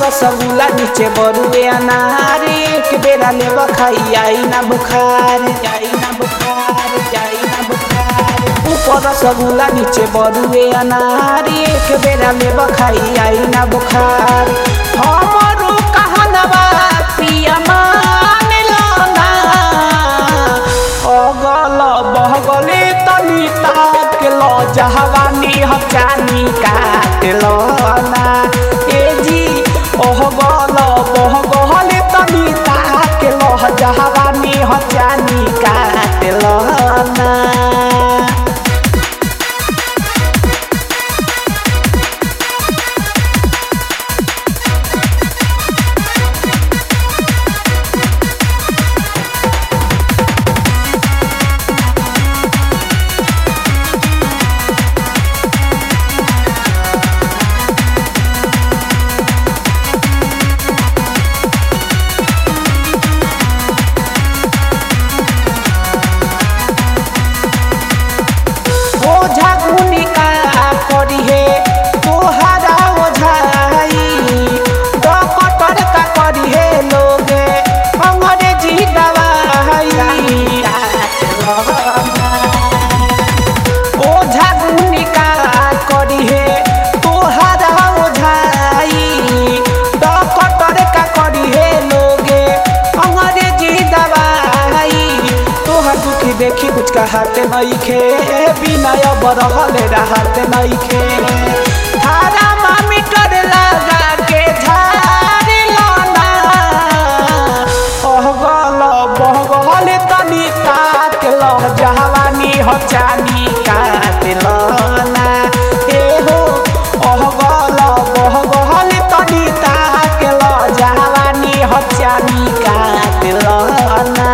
रसगुल्ला नीचे बरुए अनार एक बेरा ले बखाई आई ना बुखार आई ना बुखार आई ना बुखार ऊपर रसगुल्ला नीचे बरुए अनार एक बेरा ले बखाई आई ना बुखार हमरो कहनवा पिया मान लाना अगल बहगले तनी ताक लो जहवानी हचानी काट लो ना ए जी ओह गल बहगले तनी ताक लो जहवानी हचानी काट लो ना ओझा गुनी का करी है तोहरा ओझाई डॉक्टर का करी है लोग अंग्रेजी दवाई ओझा गुनी का करी है तोहरा ओझाई डॉक्टर का करी है लोग अंग्रेजी दवाई तोहर दुखी देखी कुछ कहते नहीं खे बिना बरहले रहते नहीं खे थारा मामी कर लगा के झाड़ी लाना ओह गल बह गल तनी काट लो जहवानी हो चानी काट लो ना ए हो ओह गल बह गल तनी ताक लो जहवानी हो चानी काट लो ना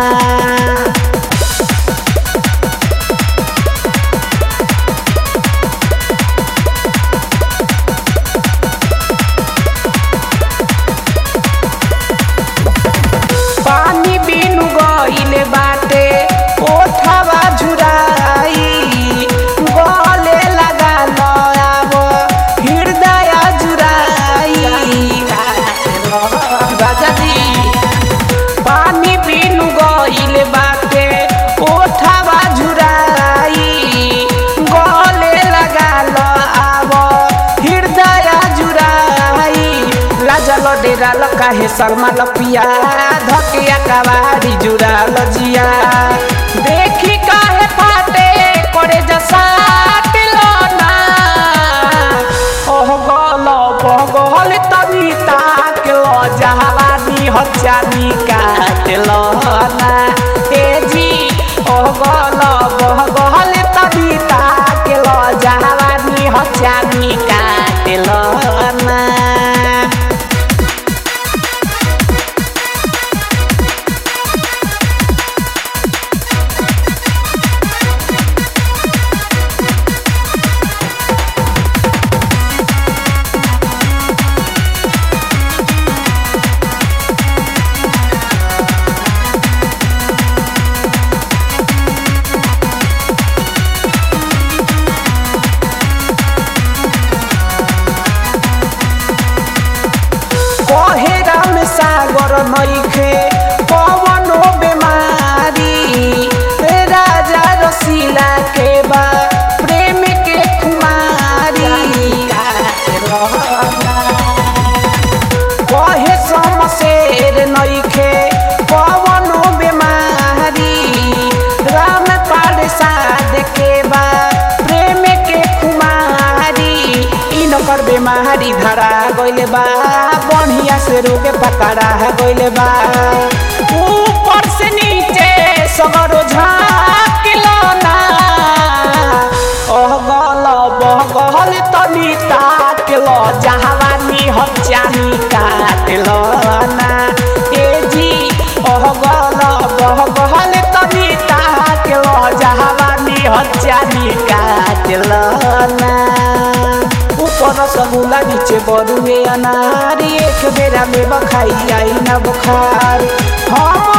पानी बिनु गइले बाटे ओठवा झुराई गले लगा लयाब हृदय जुराई राजा जी पानी बिनु गइले बाटे ओठवा झुराई गले लगा लयाब हृदय जुराई लाजा डेरा काहे शर्मा लपिया धकिया कवारी जुरा लजिया देखी काहे फाटे करे जसाट लना ओह गल बगल तनी ताक लो जहवानी हचानी काट लना ए जी ओह गल बगल तनी ताक लो जहवानी हचानी काट लना कहे राम सागर नइखे पवनो बेमारी राजा रसीला के बा प्रेम के कुमारी कहे समशेर नइखे पवनो बेमारी राम पारसाद के बा प्रेम के कुमारी इनकर बेमारी धरा गइले बा बढ़िया से रोगे पकड़ा गइले बा ऊपर से नीचे सगरो झाकिलना ओह गल बह गल तनी ताक लो जहवानी हचानी काट लो ना ए जी ओह गल बह गल तनी ताक लो जहवानी हचानी काट लो ना ऊपर रसगुल्ला नीचे बरुए अनार एक बेरा में बखाई आई ना बुखार हम